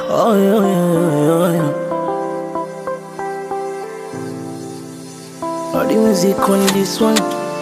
Oh, yo, yo, yo, yo. All the music on this one.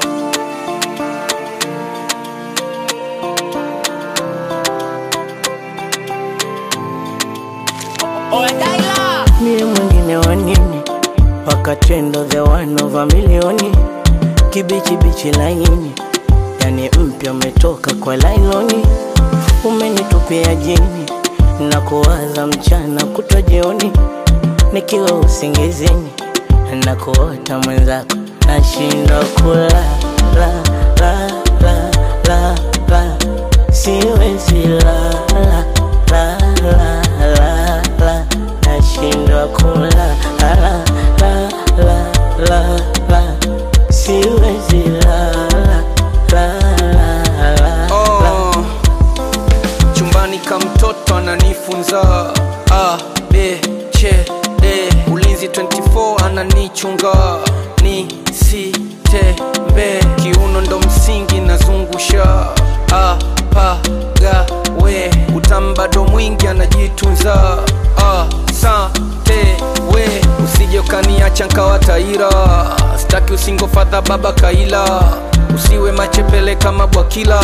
Mie mwingine wa nini? Wakatendo the one over milioni, kibichi bichi laini, yani mpya umetoka kwa lailoni, umenitupia jini na kuwaza mchana kutwa jioni, nikiwa usingizini na kuota mwenzako, nashindwa kulala la, la, la, la, la, siwezi lala la, la, la, la, nashindwa kulala la, la, la, la, la, siwezi lala la, la, la, la. Oh, chumbani ka mtoto ananifunza A, B, C, D ulinzi 24 ananichunga ni si tembe kiuno ndo msingi nazungusha A, pa, ga, we utambado mwingi anajitunza A, sa, te, we usije ukaniacha nkawa taira staki usingofadha baba kaila usiwe machepele kama bwakila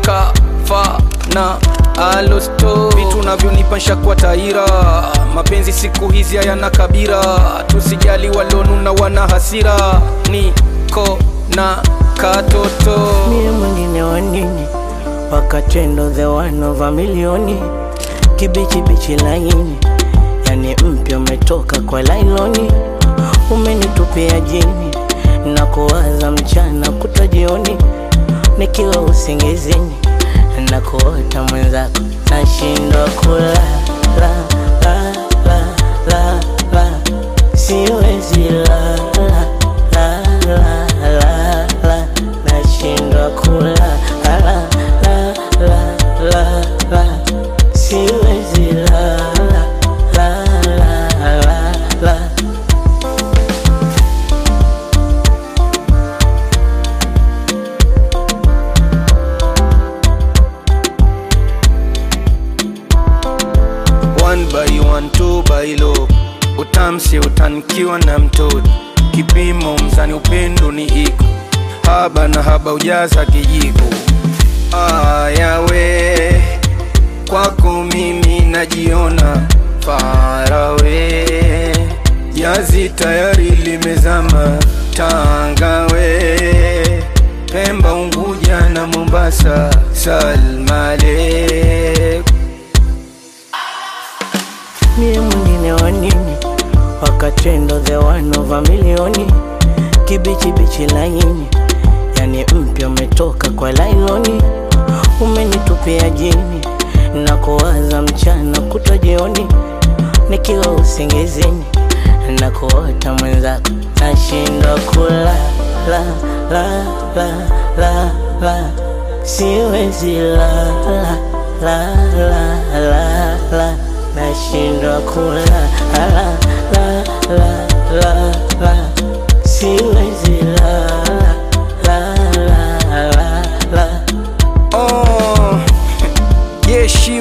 nkafa na alosto vitu navyonipansha kwa taira mapenzi siku hizi hayana kabira tusijali walonuna wana hasira niko na katoto mie mwingine wa nini wakatendo the one over milioni kibichi bichi laini yani mpya umetoka kwa lailoni umenitupia jini na kuwaza mchana kutwa jioni nikiwa usingizini na kuota mwenzako nashindwa kulala la, la, la, la, la. siwezi lala la, la, la, la. nashindwa kulala la, la, la, la, la. siwezi lala la, la, la, la. one by one two by low utamsi utanikiwa na mtoto kipimo mzani upendo ni iko haba na haba ujaza kijiko ayawe kwako mimi najiona farawe jazi tayari limezama tangawe pemba unguja na mombasa salmalek mie mwingine wa nini wakatendo the one over milioni kibichi bichi laini yani mpya umetoka kwa lailoni umenitupia jini na kuwaza mchana kutwa jioni nikiwa usingizini na kuota mwenzako nashindwa kulala la, la, la, la, la. siwezi lala la, la, la, la. nashindwa kulala la, la, la, la, la. siwezi lala la, la, la, la. Oh, jeshi